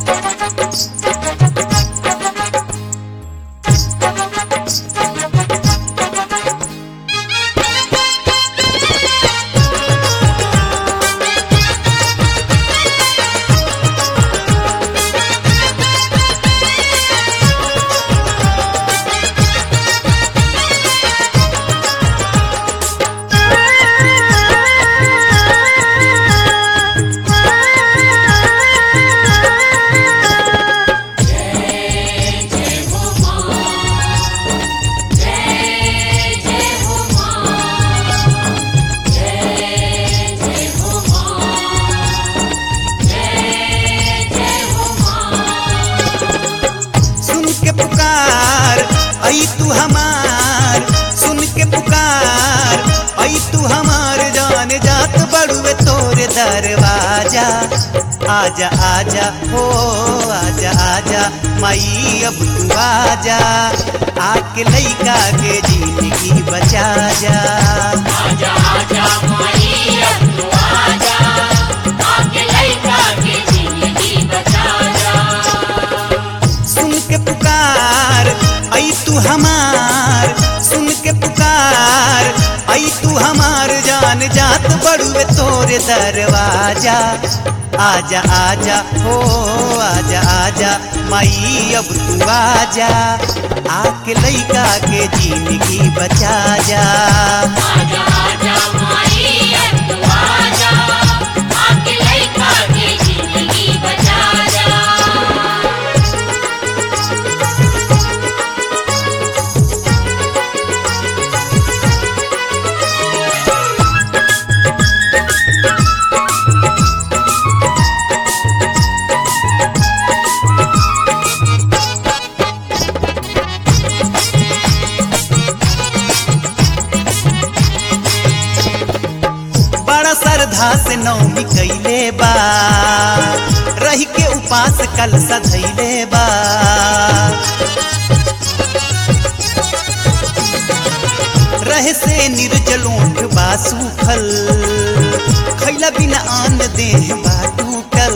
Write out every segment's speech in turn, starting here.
सुन के पुकार आई तू हमार सुन के पुकार आई तू हमार जान जात बड़ुए तोरे दरवाजा आजा आजा हो आजा आजा माई अब तू आजा आके लइका के जिंदगी बचा जा आजा आजा माई अब तू आजा आके लइका के जिंदगी बचा जा सुन के पुकार आई तू हमार सुन के पुकार आई तू हमार जान जात बड़ुए तोरे दरवाजा आजा आजा हो आजा आजा माई अब तू आजा आके लइका के जिंदगी बचा जा आजा आजा माई अब तू आजा आके लइका के जिंदगी बचा जा बड़ा श्रद्धा से नौमी कैले बा रही के उपास कल सधैले बा रहे से निर्जलोठ बा सूखल खैला बिना आन देह बा टूटल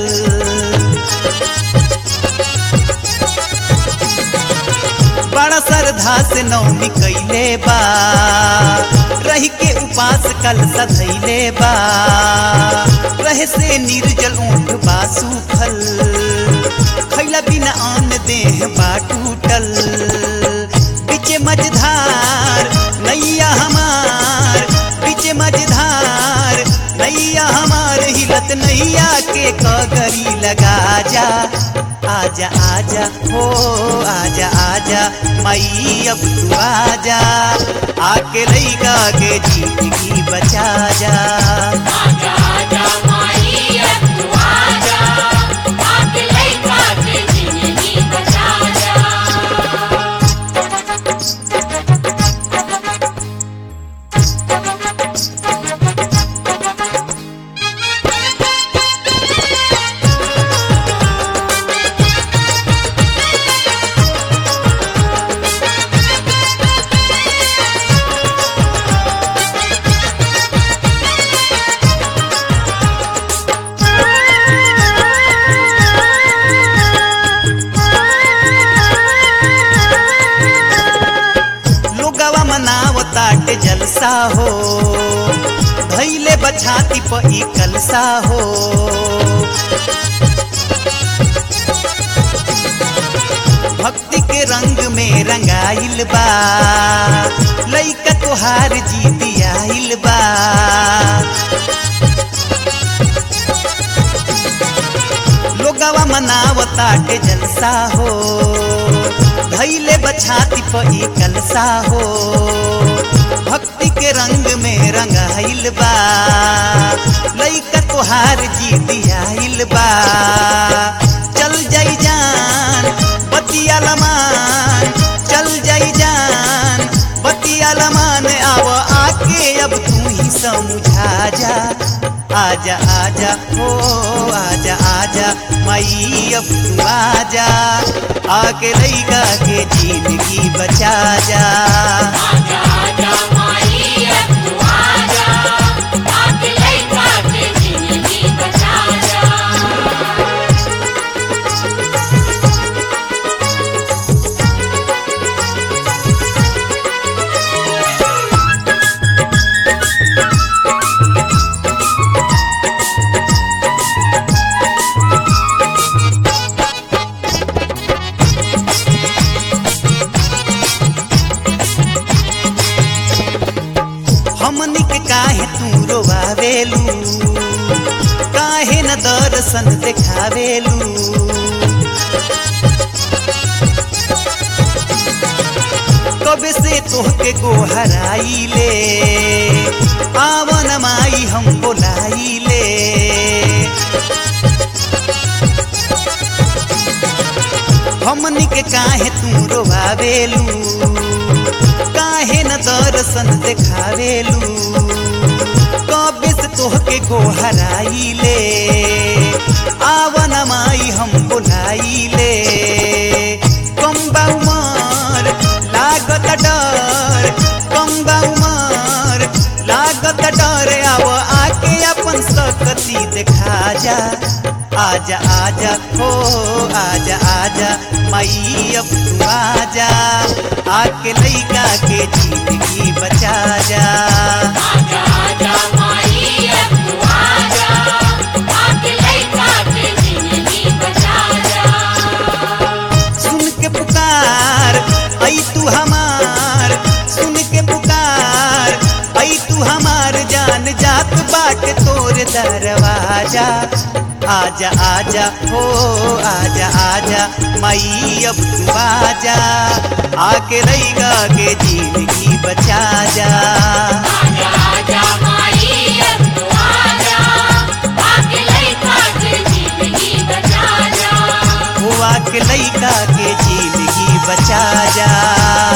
बड़ा श्रद्धा से नौमी कैले बा रही के उपास कल सधैले बा रहे से निर्जल ऊँट बा सूखल खैला बिना आन देह बा टूटल बीचे मझधार नैया हमार बीचे मझधार नैया हमार हिलत नैया के कगरी लगा जा आजा आजा हो आजा आजा मई अब तू आजा आके लइका के जिंदगी बचा जा आजा आजा माई अब तू आजा आके लइका के जिंदगी बचा जा लोगवा मनावताटे जलसा हो धैले बछाती प ई कलसा हो भक्ति के रंग में रंगाइल बा लइका तोहार जीत आइल बा लोगवा मनावताटे जलसा हो धैले बछाती प ई कलसा हो भक्ति के रंग में रंगाइल बा लइका तोहार जीत आइल बा चल जाई जान बतिया लमान चल जाई जान बतिया लमान आव आके अब तू ही समझा जा आजा आजा हो आजा आजा मई अब तू आजा आके लइका के जिंदगी बचा जा आजा आजा माई अब तू आजा आके लइका के जिंदगी बचा जा तोहके गोहराई ले आवन माई हम बोलाई ले हमनी के काहे तू रोवावेलू काहे न दर्शन देखावेलू कबे से तोहके गोहराई ले आवन माई हम बोलाई ले कम्बा उमर लागत डर कम्बा उमर लागत डर आव आके अपन सकती देखा जा आजा आजा हो आजा आजा माई अब तू आजा आके लइका के जिंदगी बचा जा आजा आजा माई अब तू आजा आके लइका के जिंदगी बचा जा सुन के पुकार आई तू हमार सुन के पुकार आई तू हमार जान जात बाट तोर दरवाजा आजा आजा हो आजा आजा माई अब तू आजा आके रहेगा के जिंदगी बचा जा आजा आजा माई अब तू आजा आके लइका के जिंदगी बचा जा हुआ के लइका के जिंदगी बचा जा